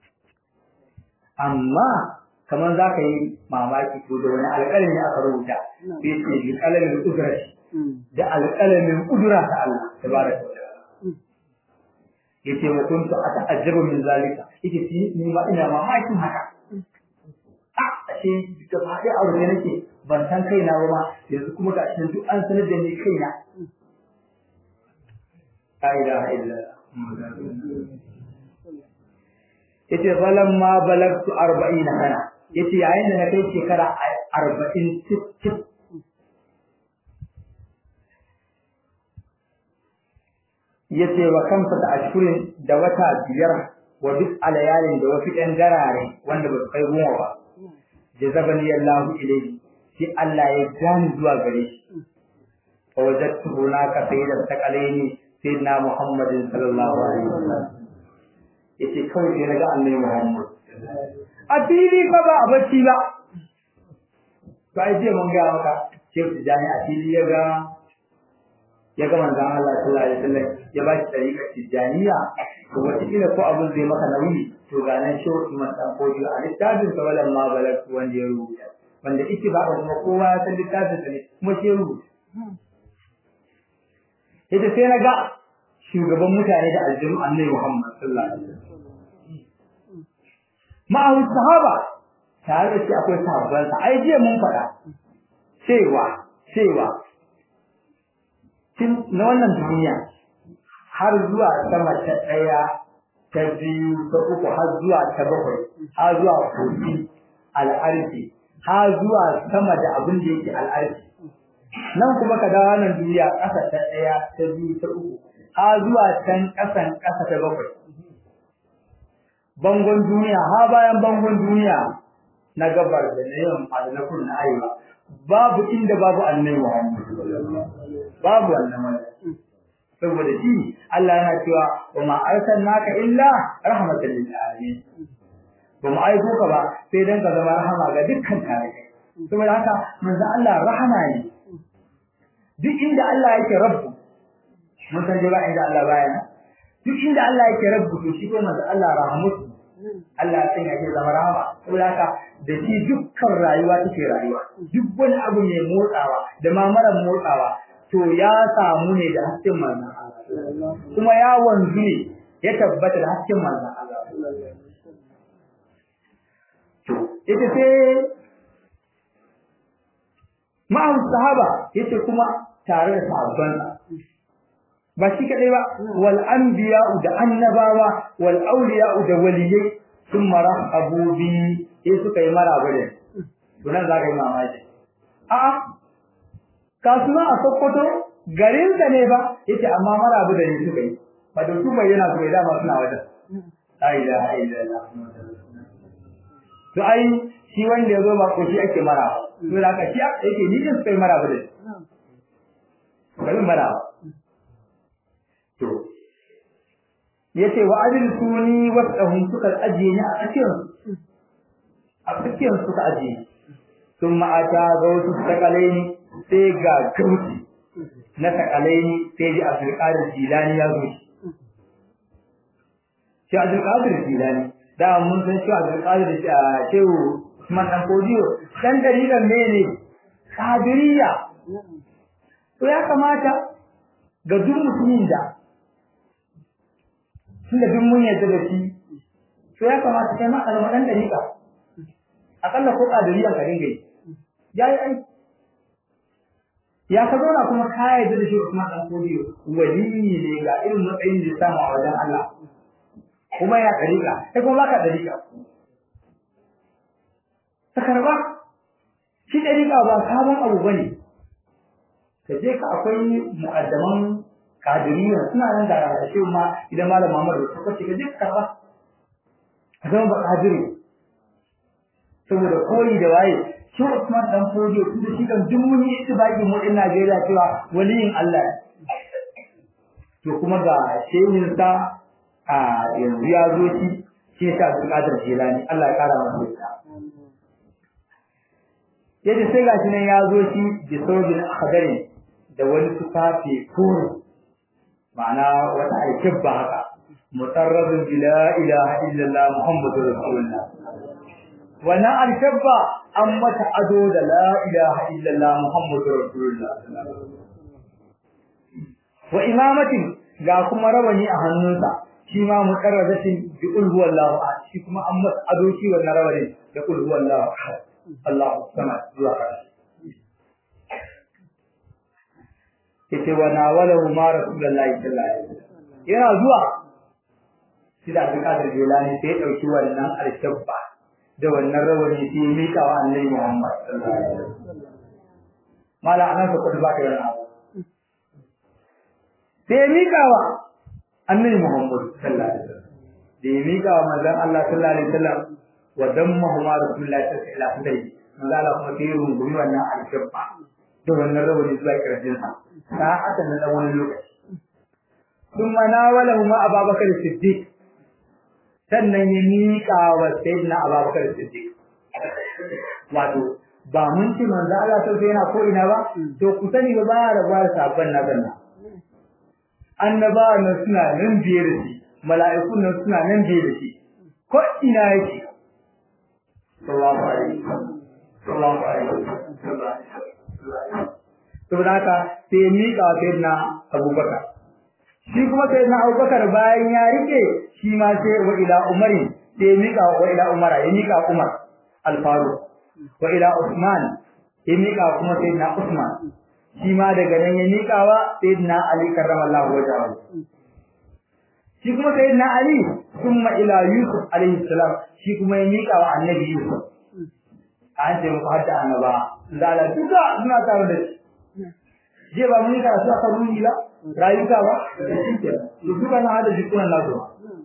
Speaker 2: amma kamar za ka yi mamaki ko da wani alƙalami aka rubuta sai ce bi kalamin kudrati da alƙalamin kudura ta Allah tabaraka wa yace wa kuntu ata'ajjabu min zalika yace shi ni ma ina mamakin haka a ashe da ba dai aure ne nake ban san kaina ba ma yanzu kuma ga shi duk an sanar da ni kaina la ilaha illa yace falamma balagtu 40 sana yace yayin da na kai shekara 40 tip yace wa kansa da ashkurin da wata biyar wa duk alayalin da wasu ɗan garare wanda ba su kai goma ba jazabani Allahu ilayhi sai Allah ya gani zuwa gare shi fa wajadtu hunaka sayyidan taqalaini sayyidina Muhammadin sallallahu alaihi wasallam yace kawai sai naga annabi Muhammad a fili fa ba a bacci ba to ai je mun ga maka Sheikh Tijani a fili ya ga ya ga manzon Allah sallallahu alaihi wasallam ya ba shi tariƙar tijaniya to wata kila ko abin zai maka nauyi to ga nan shi wani matan ko a littafin sa walan ma balak wanda ya rubuta wanda ike ba kuma kowa ya san littafin sa ne kuma shi ya rubuta ita sai na ga shugaban mutane da aljinu annabi Muhammad sallallahu alaihi wasallam ma'ahu sahaba tare da shi akwai sahabban sa ai jiya mun faɗa cewa cewa tun na wannan duniya har zuwa sama ta ɗaya ta biyu ta uku har zuwa ta bakwai har zuwa kogi al'arfi har zuwa sama da abin da yake al'arfi nan kuma ka dawo nan duniya ƙasa ta ɗaya ta biyu ta uku har zuwa can ƙasan ƙasa ta bakwai bangon duniya ha bayan bangon duniya na gabar da na yamma da na kudu na arewa babu inda babu annabi Muhammad babu wannan wani saboda shi Allah yana cewa wa ma arsalnaka illa rahmatan lil alamin ba mu aiko ka ba sai dan ka zama rahama ga dukkan tarihi saboda haka manzo Allah rahama ne duk inda Allah yake rabbu mun san ba inda Allah baya duk inda Allah yake rabbu to shi ko manzo Allah rahmatu Allah ya sanya shi zama rahama saboda haka da shi dukkan rayuwa take rayuwa duk wani abu mai motsawa da ma mara motsawa to ya samu ne da hasken manzon Allah kuma ya wanzu ne ya tabbata da hasken manzon Allah to ita sai ma'an sahaba yace kuma tare da sahabban ba shi kadai ba wal anbiya'u da annabawa wal awliya'u da waliyai sun marahabu bi sai suka yi maraba da to nan za ka yi mamaki a'a kasuwa a Sokoto garin da ne ba yace amma marabu da ni suka yi ba da su bai yana bai dama suna wajen la ilaha illallah to ai shi wanda yazo ba ko shi ake mara to da ka shi yake ni din sai maraba da kai maraba to yace wa ajil suni wasahum suka ajiye ni a tsakiyar a tsakiyar suka ajiye sun ma'ata ga wasu sakalaini sai ga gauti na sakalaini sai ji abdulkadir jilani ya zo shi abdulkadir jilani da mun san shi abdulkadir shehu Usman dan Kodiyo dan dalilan mene kadiriya to ya kamata ga duk mutumin da tunda duk mun yarda da shi to ya kamata kai ma a zama dan dalika akalla ko kadiriya ka dinga yi yayi ai ya ka zauna kuma ka yarda da shi Usman dan Kodiyo wali ne ga irin matsayin da ya samu a wajen Allah kuma ya dalika kai kuma baka dalika ta karba shi dalika ba sabon abu bane ka je ka akwai mu'addaman kadiriya suna nan da shi ma idan malam Muhammad ya suka ce ka je ka karba ka zama ba kadiri saboda koyi da waye shi Usman dan Fodio tunda shi kan duk mun yi itibaki mu din Najeriya cewa waliyin Allah to kuma ga shehin sa a yanzu ya zo shi shi ta Abdul Jilani Allah ya kara masa ita yace sai gashi nan ya zo shi bi saujin akhadari da wani tufafi kuru ma'ana wata alkibba haka mutarrabin bi la ilaha illallah muhammadur rasulullah wannan alkibba an mata ado da la ilaha illallah muhammadur rasulullah wa imamatin ga kuma rawani a hannunsa shi ma mutarrabatin bi qul huwallahu ahad shi kuma an mata ado shi wannan rawani da qul huwallahu ahad Allahu samad zuwa ƙarshe yace wa nawalahu ma rasulullahi sallallahu alaihi wasallam yana zuwa shi da Abdul Jilani sai ya dauki wannan alshabba da wannan rawani sai ya mika wa Annabi Muhammad sallallahu alaihi wasallam mala anan ka kudu baka yana sai ya mika wa Annabi Muhammad sallallahu alaihi wasallam da ya mika wa manzon Allah sallallahu alaihi wasallam wa dammahu ma rasulullahi sallallahu alaihi wasallam manzo Allah kuma sai ya rungumi wannan alshabba da wannan rawani zuwa kirjinsa sa'atan na wani lokaci ثم ناوله ما أبا بكر الصديق sannan ya miƙa wa sayyidina Abubakar Siddiq wato ba mun ci manzo Allah sai yana ko ina ba to ku sani ba ba rabuwa da sabon na ganna annabawa nan suna nan biye da shi mala'ikun nan suna nan biye da shi ko ina yake sallallahu alaihi sallallahu alaihi saboda haka sai ya miƙa wa sayyidina Abubakar shi kuma sai na Abubakar bayan ya rike shi ma sai wa ila Umari sai ya mika wa ila Umara ya mika Umar al-Faruq wa ila Usman ya mika kuma sai na Usman shi ma daga nan ya mika wa sayyidina Ali karramallahu wajhahu shi kuma sayyidina Ali kuma ila Yusuf alaihi salam shi kuma ya mika wa annabi Yusuf an ce mu hadda annaba zala duka suna tare da shi je ba mun yi karatu a kan ruhi ba rayuka ba da shi ke da duka na hada jikunan nasu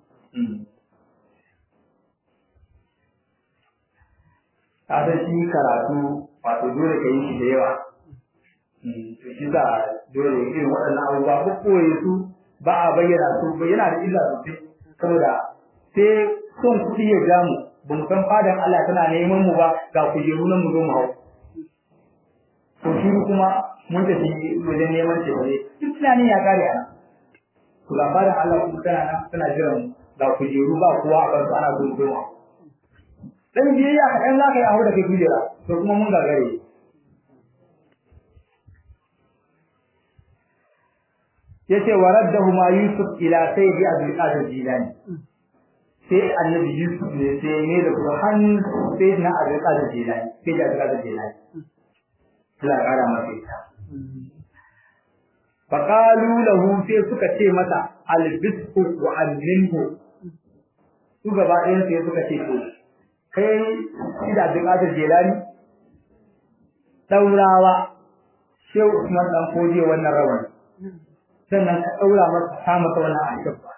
Speaker 2: ta san shi karatu wato dole ka yi shi da yawa to shi za dole irin waɗannan abubuwa ko koye su ba a bayyana su bayyana da illa sosai saboda sai son kuɗi ya ja mu ba mu san fadan Allah tana neman mu ba ga kujeru nan mu zo mu hau to shi kuma mun tafi wajen neman ce ne duk tunani ya kare ana to labarin Allah kuma tana nan tana jiran ga kujeru ba kowa a kansu ana gudu goma dan biyayya ka dan zaka yi aure da kai kujera to kuma mun gagare yace waraddahu ma yusuf ila sayyidi abdul qadir jilani sai annabi yusuf ne sai ne da kuma hannun sayyidina abdul qadir jilani sai da abdul qadir jilani Allah ya kara masa ita faƙalu lahu sai suka ce masa albisku wa alminhu su gaba ɗayan sai suka ce to kai ida bin adar jelani ɗaurawa shehu usman dan koje wannan rawan sannan ka ɗaura masa ta masa wannan alkabba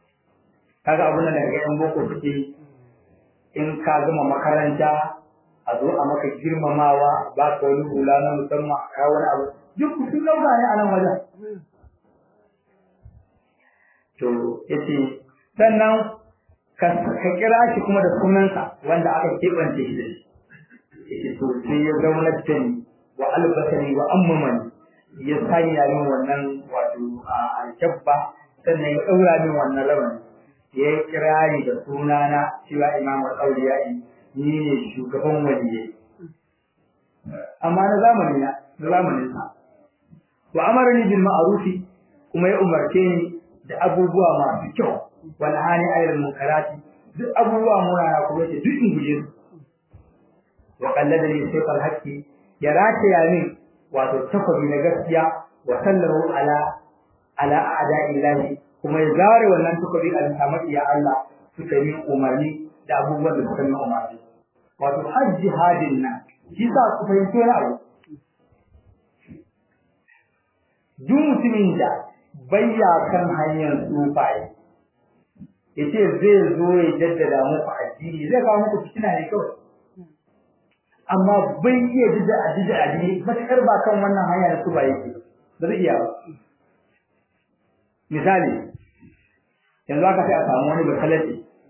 Speaker 2: kaga abin da daga yan boko suke in ka gama makaranta a a zo a maka girmamawa ba ka wani hula na musamman a kawo wani abu duk sun lauka ne a nan wajen to yace sannan ka kira shi kuma da sunansa wanda aka keɓance shi da shi yace to sai ya zauna da ni wa albasani wa ammamani ya sanya min wannan wato a alkabba sannan ya ɗaura min wannan rawani ya yi kirari da sunana cewa imam al-awliya ni ne shugaban waliyai amma na zamani na na zamanin sa wa amarni bil ma'rufi kuma ya umarce ni da abubuwa masu kyau wal hani ayyul munkarati duk abubuwa munana kuma yace duk in guje su wa qallada li sayf al haqqi ya rataya min wato takobi na gaskiya wa sallahu ala ala a'da'illahi kuma ya zare wannan takobi a samaki ya Allah suka yi umarni da abubuwan da suka yi umarni wato har jihadin nan shi sa ku fahimci wani abu duk mutumin da bayya kan hanyar tsufaye ya ce zai zo ya jaddada muku addini zai kawo muku fitina ne kawai amma bai iya jaddada addini addini matuƙar ba kan wannan hanya da tsufaye ke ba zai iya ba misali yanzu aka sai a samu wani bakalati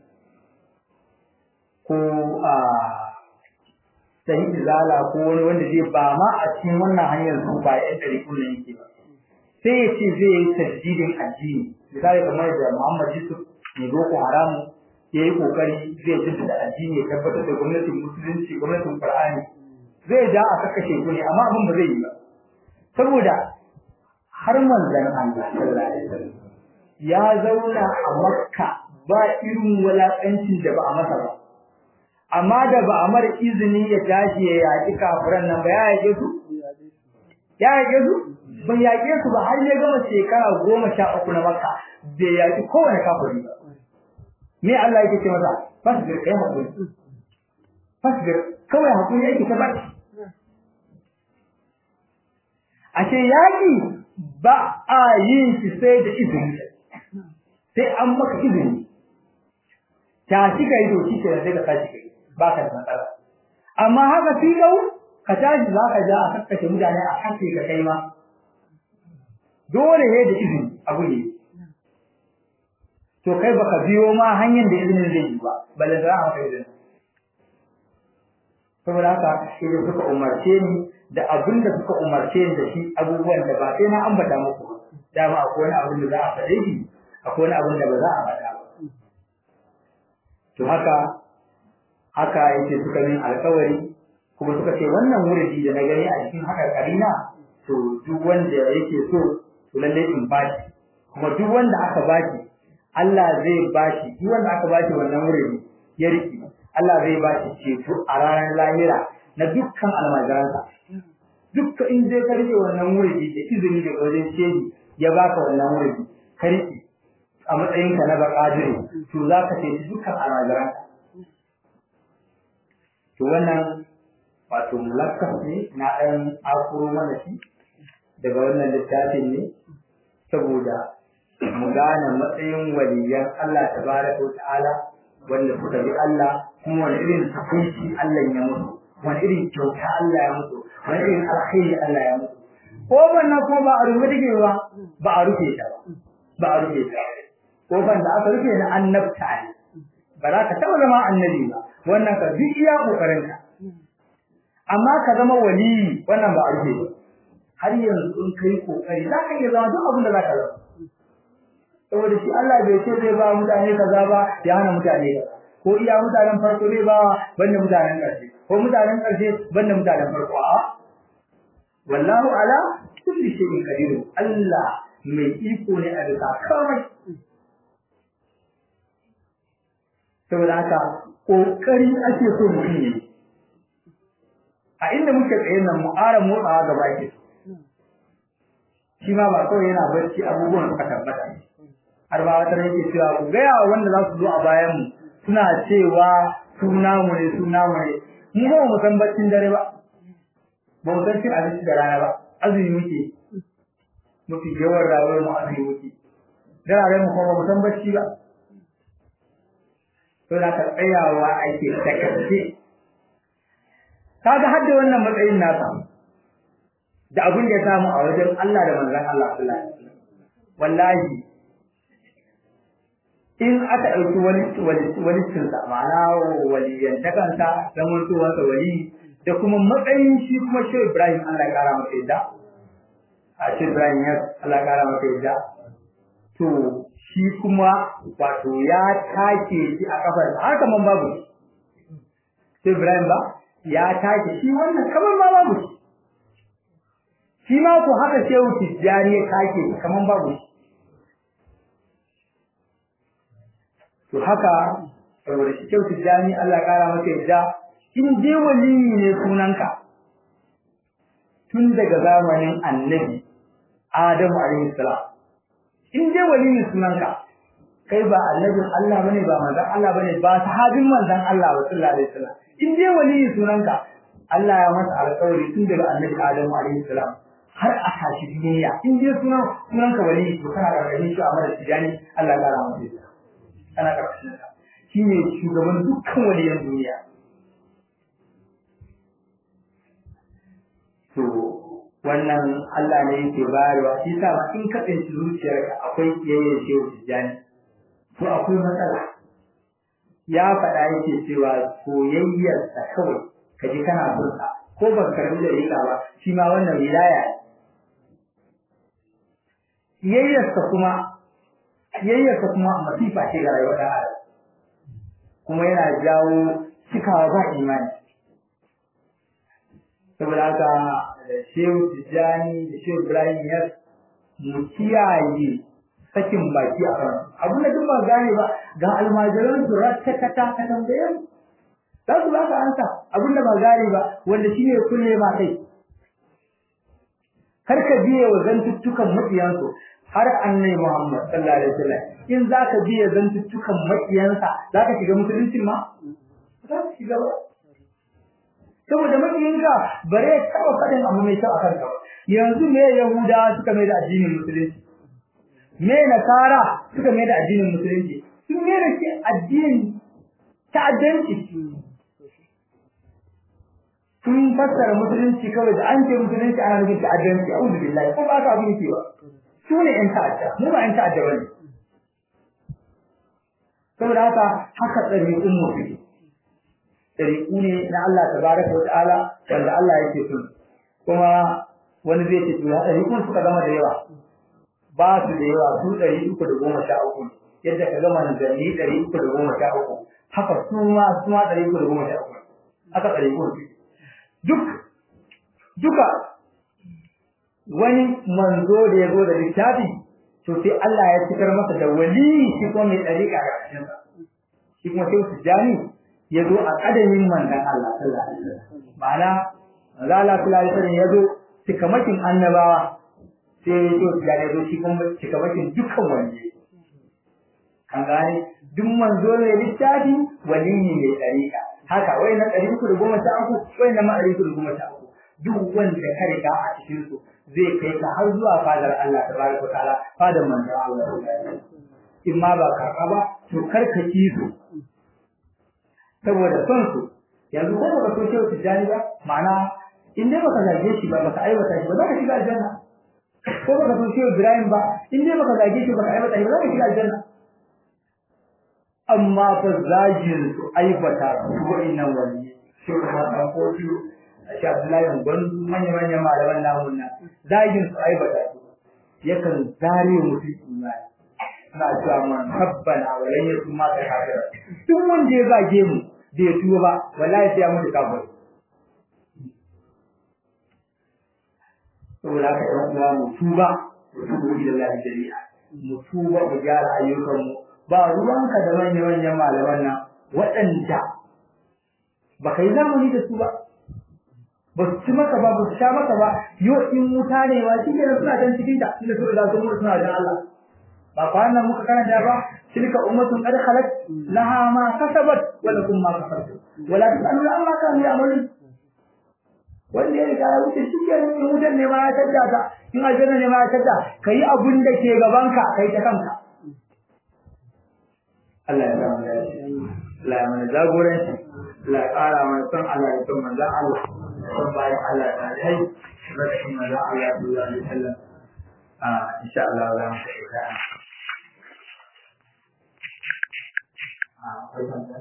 Speaker 2: ko a sahi izala ko wani wanda zai ba ma a cikin wannan hanyar tsufaye ɗan ɗari kullum yake ba sai ya ce zai yi tajdidin addini misali kamar da Muhammad Yusuf mai boko haramu ya yi kokari zai jaddada addini ya tabbatar da gwamnatin musulunci gwamnatin Qur'ani zai ja a kakashe ku ne amma abin ba zai yi ba saboda har manzon Allah sallallahu alaihi wasallam ya zauna a Makka ba irin walaƙancin da ba a masa ba amma da ba a mara izini ya tashi ya yaƙi kafiran nan ba ya yaƙe su ya yaƙe su bai yaƙe su ba har ya gama shekara goma sha uku na maka bai yaƙi kowane kafiri ba me Allah yake ce masa fasbir kai hakuri fasbir kawai hakuri yake ta baki ashe yaƙi ba a yin shi sai da izini sai an maka izini ta shi ka yi doki ke da sai ka tashi kai ba ka da matsala amma haka fi ka tashi za ka ja a kakkashe mutane a kashe ka kai ma dole ne da izini abu ne to kai baka biyo ma hanyar da izinin zai yi ba balle da maka izini saboda haka idan suka umarce ni da abin da suka umarce ni da shi abubuwan da ba sai na ambata muku ba dama akwai wani abin da za a faɗe shi akwai wani abin da ba za a faɗa ba to haka haka yake suka min alkawari kuma suka ce wannan wuridi da na gani a cikin haka karina to duk wanda yake so to lalle in bashi kuma duk wanda aka bashi Allah zai bashi duk wanda aka bashi wannan wuridi ya riki Allah zai bashi ceto a ranar lahira na dukkan almajiransa dukka in dai ka rike wannan wuridi da izini da wajen shehi ya baka wannan wuridi ka rike a matsayinka na bakadiri to za ka ce dukkan almajiransa to wannan wato mulakkas ne na ɗan akuro mana shi daga wannan littafin ne saboda mu gane matsayin waliyan Allah tabaraka wa ta'ala wanda suka bi Allah kuma wani irin takunci Allah ya mutu wani irin kyauta Allah ya mutu wani irin alkhairi Allah ya mutu ko wannan ko ba a rufe take ba ba a rufe ta ba ba a rufe ta ko ban da aka rufe na annabta ne ba za ka taɓa zama annabi ba wannan ka duk iya kokarinka amma ka zama wali wannan ba a rufe ba har yanzu in kai kokari za ka iya zama duk abin da za ka zama saboda shi Allah bai ce zai ba mutane kaza ba ya hana mutane kaza ko iya mutanen farko zai ba banda mutanen ƙarshe ko mutanen ƙarshe banda mutanen farko a wallahu ala kulli shay'in qadir Allah mai iko ne a bisa komai saboda haka kokari ake so mutum yi a inda muke tsaye nan mu ƙara motsawa gaba ke shi ma ba kawai yana barci abubuwan suka tabbata har ba wata yake cewa ku gaya wa wanda za su zo a bayan mu suna cewa suna mu ne suna mu ne mu ba mu san baccin dare ba ba mu san cin abinci da rana ba azumi muke mafi yawan rayuwar mu azumi muke dararen mu kuma ba mu san bacci ba to da ka tsayawa ake takace kaga hadda wannan matsayin nasa da abin da ya samu a wajen Allah da manzon Allah sallallahu alaihi wasallam wallahi in aka ɗauki wani wani cinsa ma'ana waliyantakansa zamantowarsa wali da kuma matsayin shi kuma shi Ibrahim Allah ya kara masa yadda a shi Ibrahim ya Allah ya kara masa yadda to shi kuma wato ya take shi a kafar har kaman babu shi Ibrahim ba ya take shi wannan kaman ma babu shi shi ma ko haka shehu Tijjani ya take kaman babu shi to haka saboda shi kyau tijani Allah kara maka yadda in je waliyi ne sunanka tun daga zamanin annabi Adamu alaihi salam in je waliyi sunanka kai ba annabin Allah bane ba manzon Allah bane ba sahabin manzon Allah sallallahu alaihi wasallam in je waliyi sunanka Allah ya masa alƙawari tun daga annabi Adamu alaihi salam har a tashi duniya in je sunan sunanka waliyi to kana da shi a mara tijani Allah ya kara maka yadda ana ƙarƙashin sa shi ne shugaban dukkan waliyan duniya to wannan Allah ne yake bayarwa shi sa ma in ka tsinci zuciyarka akwai kiyaye shehu tijjani to akwai matsala ya faɗa yake cewa soyayyarsa kawai ka ji kana son sa ko ban karbi da rika ba shi ma wannan wilaya ne kiyayyarsa kuma kiyayyarsa kuma masifa ce ga rayuwar ɗan adam kuma yana jawo cikawa ba imani saboda haka da shehu tijjani da shehu ibrahim ya mu kiyaye sakin baki a kan abin da duk ba gane ba ga almajiran su rattata ta ka tambaye mu za su ba ka ansa abin da ba gane ba wanda shi ne kulle ma kai kar ka biye wa zantuttukan maƙiyansu har annabi Muhammad sallallahu alaihi wasallam in zaka biye zantuttukan maƙiyansa zaka shiga musulunci ma za ka shiga ba saboda makiyinka bare taɓa faɗin abu mai kyau a kanka ba yanzu me yahuda suka mai da addinin musulunci me nasara suka mai da addinin musulunci sun mai da shi addinin ta'addanci sun fassara musulunci kawai da an ce musulunci ana nufin ta'addanci a uzu billahi ko ba ka abin yake ba su ne ƴan ta'adda mu ba ƴan ta'adda ba ne saboda haka haka ɗari'un mu suke ɗari'u ne na Allah tabaraka wa ta'ala wanda Allah yake so kuma wani zai ce to ɗari'un suka zama da yawa ba su da yawa su ɗari uku da goma sha uku yadda ka gama manzanni ɗari uku da goma sha uku haka su ma su ma ɗari uku da goma sha uku haka ɗari uku duk duka wani manzo da ya zo da littafi to sai Allah ya cikar masa da wali shi kuma mai ɗariƙa ga cikinsa shi kuma sai su jani ya zo a ƙadamin manzan Allah sallallahu alaihi wasallam ma'ana manzo Allah sallallahu alaihi wasallam ya zo cikamakin annabawa sai ya zo ya zo shi kuma cikamakin dukkan wani kan gane duk manzo ne littafi wali ne mai ɗariƙa haka wai na ɗari uku da goma sha uku wai na ma ɗari uku da goma sha uku duk wanda ka riga a cikin su zai kai ka har zuwa fadar Allah tabaraka wa ta'ala fadar manzo Allah in ma ba karɓa ba to kar ka ki su saboda son su yanzu ko baka so shehu tijjani ba ma'ana in dai baka zage shi ba baka aiwata shi ba za ka shiga aljanna ko baka so shehu Ibrahim ba in dai baka zage shi baka aiwata shi ba za ka shiga aljanna amma fa zagin su aibata su wa'innan wani shehu ma ɗan kofi shi Abdullahi gwandu manya-manyan malaman namun nan zagin su aibata su yakan zare mutum imani suna cewa man rabbana wa lan yakun ma ka kafira duk wanda ya zage mu bai tuba ba wallahi sai ya mutu kafir saboda haka ɗan uwa mu tuba mu tuba ila Allah jami'a mu tuba mu gyara ayyukan mu ba ruwanka da manyan manyan malaman nan waɗanda ba kai zamani da su ba ba su ci maka ba ba su sha maka ba yau in wuta ne ma shi ne suna can cikin ta inda su riga sun mutu suna da Allah ba kwanan muka karanta ba tilka ummatun qad khalat laha ma kasabat wa lakum ma kasabtum wa la tusaluna amma kanu ya'malun wanda ya riga ya wuce shi ke in wutar ne ma ya tadda ka in aljanna ne ma ya tadda kai abun da ke gaban ka kai ta kanka Allah ya samu lafiya Allah ya mana jagoranci Allah ya ƙara mana son Allah ya son manzon Allah son bayan Allah ta kai rashin manzon Allah sallallahu alaihi wasallam a insha Allah za mu tafi ta a